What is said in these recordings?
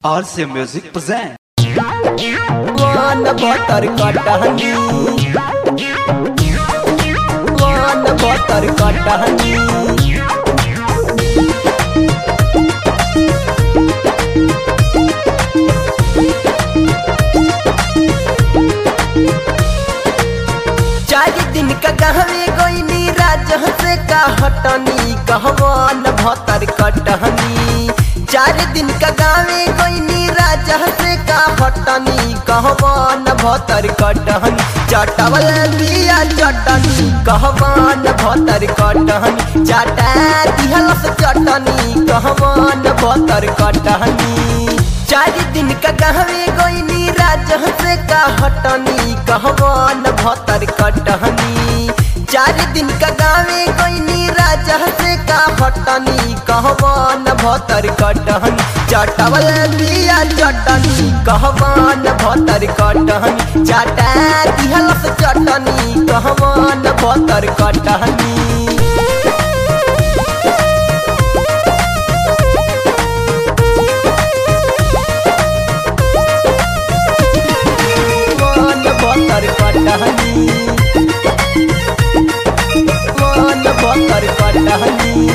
RC Music present. One butter honey. One butter honey. चार दिन का गहवे गोइनी राजह से का हटनी कहवान भतर कटहनी चार दिन का गावे गोइनी राजह से का हटनी कहवान भतर कटहनी चटवल दिया चटनी कहवान भतर कटहनी चाटा दिहलस चटनी कहवान भतर कटहनी चार दिन का गहवे गोइनी राजह से का हटनी कहवान भतर कटहनी चार दिन का गावे गोइनी राजह से का हटनी कहवान भतर कटहनी चटवल दिया चटनी कहवान भतर कटहनी चाटा दिहलस चटनी कहवान भतर कटहनी वन बतर कटहनी वन बतर कटहनी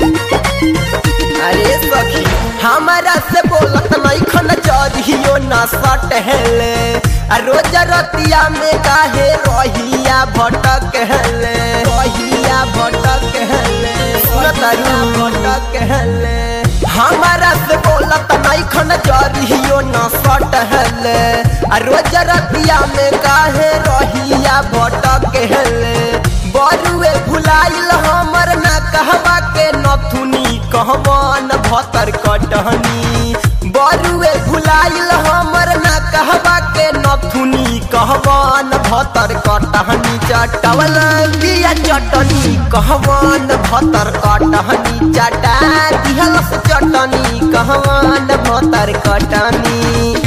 अरे सखी हमारा से बोलत नहीं खन चढ़ियो ना सटहले आ रोज रतिया में काहे रहिया भटक हेले रहिया भटक हेले सुनतरू भटक हेले हमारा से बोलत नहीं खन चढ़ियो ना सटहले आ रोज रतिया में काहे रहिया भटक हेले बरुए भुलाइल हमर ना कहवा के नथुनी कहवान भतर कटहनी बरुए भुलाइल हमर ना कहवा के नथुनी कहवान भतर कटहनी चटवल बिया चटनी कहवान भतर कटहनी चटा दिहलस चटनी कहवान भतर कटनी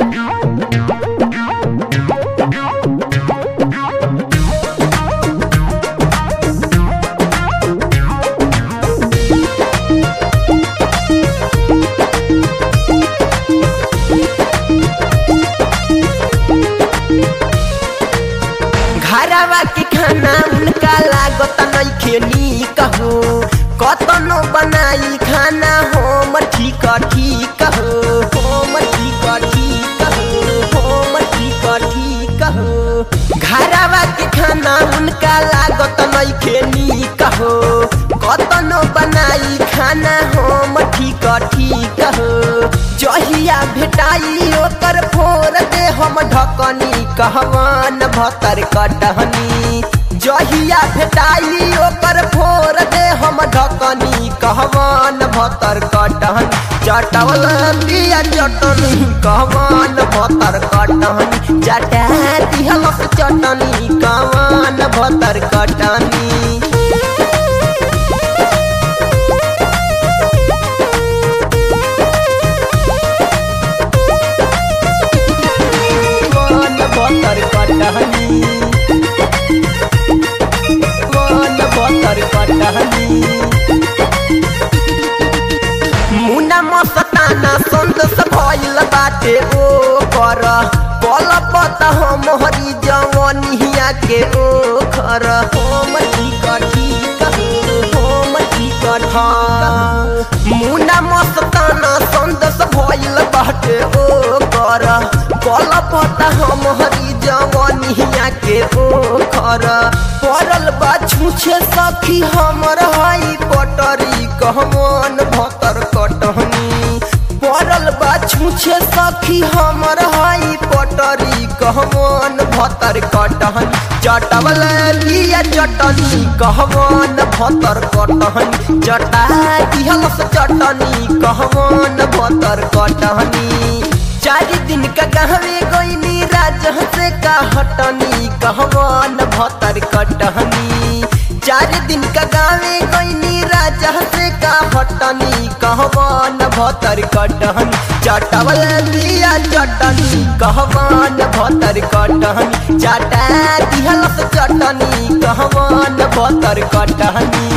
घरवा के खाना उनका लागत नइखे नीक हो कतनो बनाई खाना हम ठीक ठीक हो हम ठीक ठीक हो हम ठीक ठीक हो घरवा के खाना उनका लागत नइखे नीक हो कतनो बनाई खाना हम ठीक ठीक हो जहिया भेटाई ओकर फोर दे हम ढकनी कहवान भतर कटहनी जहिया भेटाई ओकर फोर दे हम ढकनी कहवान भतर कटहनी चटवल दिया चटनी कहवान भतर कटहनी चटा दिहलस चटनी कहवान भतर कटनी वन बतर कटहनी वन बतर कटहनी मुना मस्ताना संतोष भइल बाटे ओ कर पल पत हम हरी जवनिया के ओ खर हम ठीक ठीक हम ठीक ठीक मुना मस्ताना संतोष भइल बाटे ओ कर पल पत हम हरी जवनिया के ओ खर पड़ल बा छूछे सखी हमर हई पटरी कहमन भतर कटहनी पड़ल बा छूछे सखी हमर हई पटरी कहमन भतर कटहनी चटवल लिया चटनी कहमन भतर कटहनी चटा दिहलस चटनी कहमन भतर कटहनी चार दिन का गहवे गोइनी राजह से का हटनी कहवान भतर कटहनी चार दिन का गावे गोइनी राजह से का हटनी कहवान भतर कटहनी चटवल दिया चटनी कहवान भतर कटहनी चाटा दिहलस चटनी कहवान भतर कटहनी